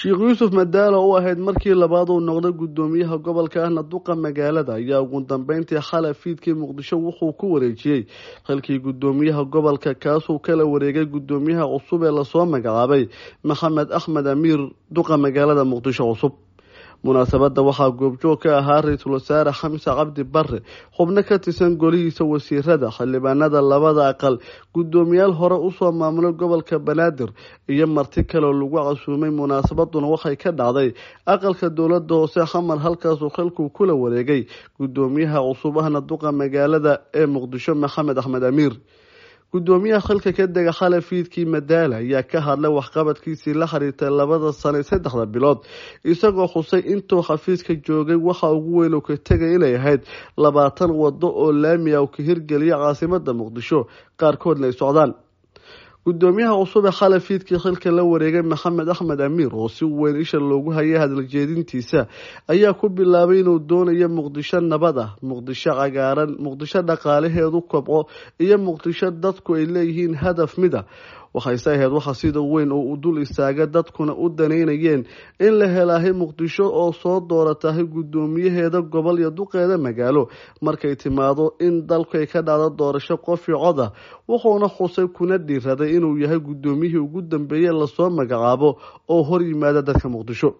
sheekh yuusuf madaalo u ahayd markii labaad uu noqday guddoomiyaha gobolka ahna duqa magaalada ayaa ugu dambeyntii xalay fiidkii muqdisho wuxuu ku wareejiyey xilkii guddoomiyaha gobolka kaasuu kala wareegay guddoomiyaha cusub ee lasoo magacaabay maxamed axmed amiir duqa magaalada muqdisho cusub munaasabadda waxaa goobjoog ka ahaa ra-iisul wasaare xamse cabdi bare xubno ka tirsan golihiisa wasiirada xildhibaanada labada aqal guddoomiyaal hore usoo maamulay gobolka banaadir iyo marti kaleoo lagu casuumay munaasabaduna waxay ka dhacday aqalka dowlada hoose xamar halkaasuu xilkuu kula wareegay guddoomiyaha cusub ahna duqa magaalada ee muqdisho maxamed axmed amiir guddoomiyaha xilka ka dega xalay fiidkii madaala ayaa ka hadlay waxqabadkiisii la xiriirtay labada sano saddexda bilood isagoo xusay intuu xafiiska joogay waxa ugu weyn uu ka tegay inay ahayd labaatan wado oo laami ah uu ka hirgeliya caasimada muqdisho qaarkoodna ay socdaan guddoomiyaha cusub ee xalay fiidkii xilka la wareegay maxamed axmed amiir oo si weyn isha loogu hayay hadaljeedintiisa ayaa ku bilaabay inuu doonayo muqdisho nabad ah muqdisho cagaaran muqdisho dhaqaalaheedu kobco iyo muqdisho dadku ay leeyihiin hadaf mid a waxayse ahayd waxa sida weyn oo u dul istaaga dadkuna u danaynayeen in la helaahay muqdisho oo soo dooratahay guddoomiyaheeda gobol iyo duqeeda magaalo markay timaado in dalku ay ka dhacdo doorasho qof iyo cod ah wuxuuna xusay kuna dhiiraday inuu yahay guddoomiyihii ugu dambeeyey lasoo magacaabo oo hor yimaada dadka muqdisho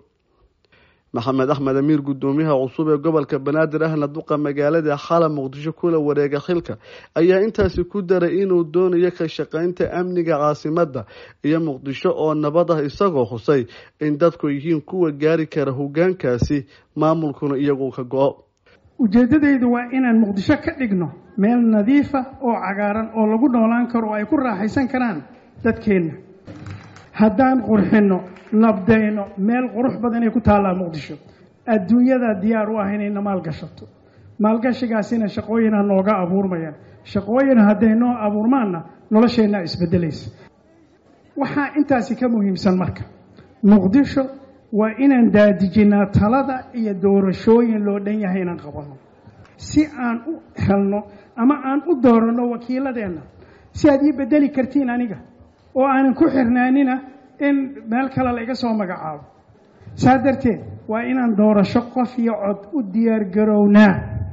maxamed axmed amiir guddoomiyaha cusub ee gobolka banaadir ahna duqa magaalada xala muqdisho kula wareega xilka ayaa intaasi ku daray inuu doonayo ka shaqeynta amniga caasimada iyo muqdisho oo nabad ah isagoo xusay in dadku yihiin kuwa gaari kara hogaankaasi maamulkuna iyagu ka go-o ujeeddadaydu waa inaan muqdisho ka dhigno meel nadiifa oo cagaaran oo lagu noolaan karo oo ay ku raaxaysan karaan dadkeenna haddaan qurxinno nabdayno meel qurux badan ay ku taallaa muqdisho adduunyadaa diyaar u ah inayna maalgashato maalgashigaasina shaqooyinha nooga abuurmayaan shaqooyin hadday noo abuurmaanna nolosheennaa isbeddelaysa waxaa intaasi ka muhiimsan marka muqdisho waa inaan daadijinnaa talada iyo doorashooyin loo dhan yahay inaan qabanno si aan u helno ama aan u dooranno wakiiladeenna si aad ii beddeli kartiin aniga oo aanan ku xirnaanina in meel kale la iga soo magacaabo saa darteed waa inaan doorasho qof iyo cod u diyaargarownaa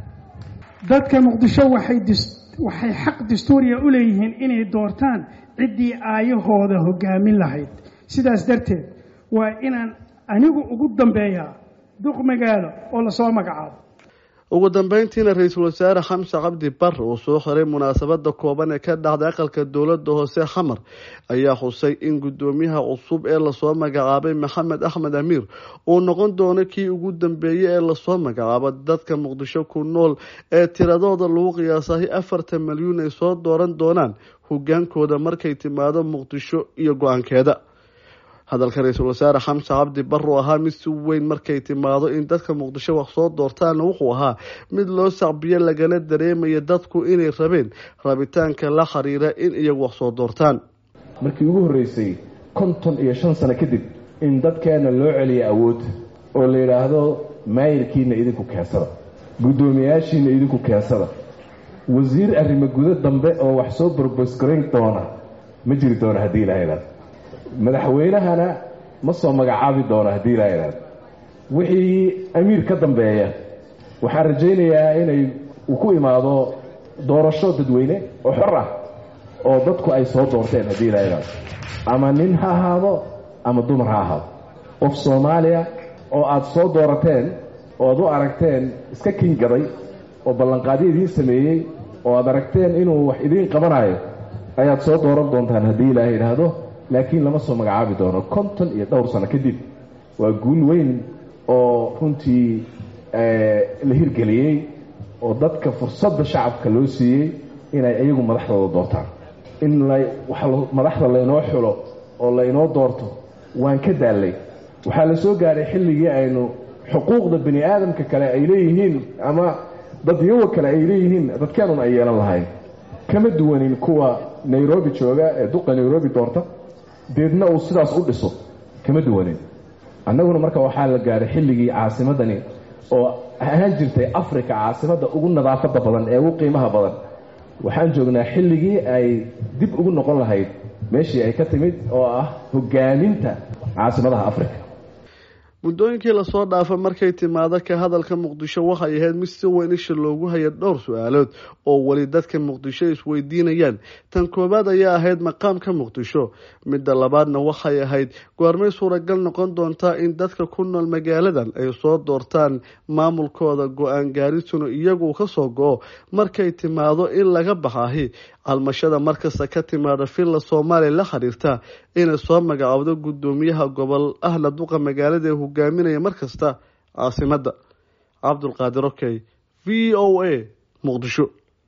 dadka muqdisho waxay waxay xaq dastuuriya u leeyihiin inay doortaan ciddii aayahooda hoggaamin lahayd sidaas darteed waa inaan anigu ugu dambeeyaa duq magaalo oo lasoo magacaabo ugu dambeyntiina ra-iisul wasaare xamse cabdi bare uu soo xiray munaasabada kooban ee ka dhacday aqalka dowlada hoose xamar ayaa xusay in guddoomiyaha cusub ee lasoo magacaabay maxamed axmed amiir uu noqon doono kii ugu dambeeyey ee lasoo magacaabo dadka muqdisho ku nool ee tiradooda lagu qiyaasahay afartan milyuun ay soo dooran doonaan hogaankooda markay timaado muqdisho iyo go-aankeeda hadalka ra-iisul wasaare xamse cabdi baruu ahaa mid si weyn markay timaado in dadka muqdisho wax soo doortaana wuxuu ahaa mid loo sacbiyo lagala dareemaya dadku inay rabeen rabitaanka la xiriira in iyagu wax soo doortaan markii ugu horreysay konton iyo shan sano kadib in dadkeena loo celiya awood oo la yidhaahdo maayirkiina idinku keensada guddoomiyayaashiina idinku keensada wasiir arrimo gudo dambe oo wax soo borbosgarayn doona ma jiri doono haddii ilaha idhaado madaxweynahana ma soo magacaabi doono haddii ilaa idhaado wixii amiir ka dambeeya waxaan rajaynayaa inay uu ku imaado doorasho dadweyne oo xor ah oo dadku ay soo doorteen haddii ilaa idhaado ama nin ha ahaado ama dumar ha ahaado qof soomaaliya oo aada soo doorateen oo aad u aragteen iska kingaday oo ballanqaadyo idiin sameeyey oo aad aragteen inuu wax idiin qabanayo ayaad soo dooran doontaan haddii ilaaha idhaahdo laakiin lama soo magacaabi doono konton iyo dhowr sano kadib waa guul weyn oo runtii la hirgeliyey oo dadka fursadda shacabka loo siiyey inay iyagu madaxdooda doortaan in madaxda laynoo xulo oo laynoo doorto waan ka daallay waxaa la soo gaadhay xilligii aynu xuquuqda bani aadamka kale ay leeyihiin ama dadyawa kale ay leeyihiin dadkeenun ay yeelan lahayn kama duwanin kuwa nairobi jooga ee duqa nairobi doorta deedna uu sidaas u dhiso kama duwanin annaguna marka waxaa la gaadhay xilligii caasimadani oo ahaan jirtay africa caasimadda ugu nadaafadda badan ee ugu qiimaha badan waxaan joognaa xilligii ay dib ugu noqon lahayd meeshii ay ka timid oo ah hogaaminta caasimadaha africa muddooyinkii lasoo dhaafa markay timaado ka hadalka muqdisho waxay ahayd mid si weyn isha loogu haya dhowr su-aalood oo weli dadka muqdisho isweydiinayaan tan koowaad ayaa ahayd maqaamka muqdisho midda labaadna waxay ahayd goormay suuragal noqon doontaa in dadka ku nool magaaladan ay soo doortaan maamulkooda go-aan gaarisuna iyagu kasoo go-o markay timaado in laga baxahi calmashada markasta ka timaada villa soomaaliya la xiriirta inay soo magacaawdo guddoomiyaha gobol ahna duqa magaalada ee hogaaminaya markasta caasimada cabdulqaadir okey v o a muqdisho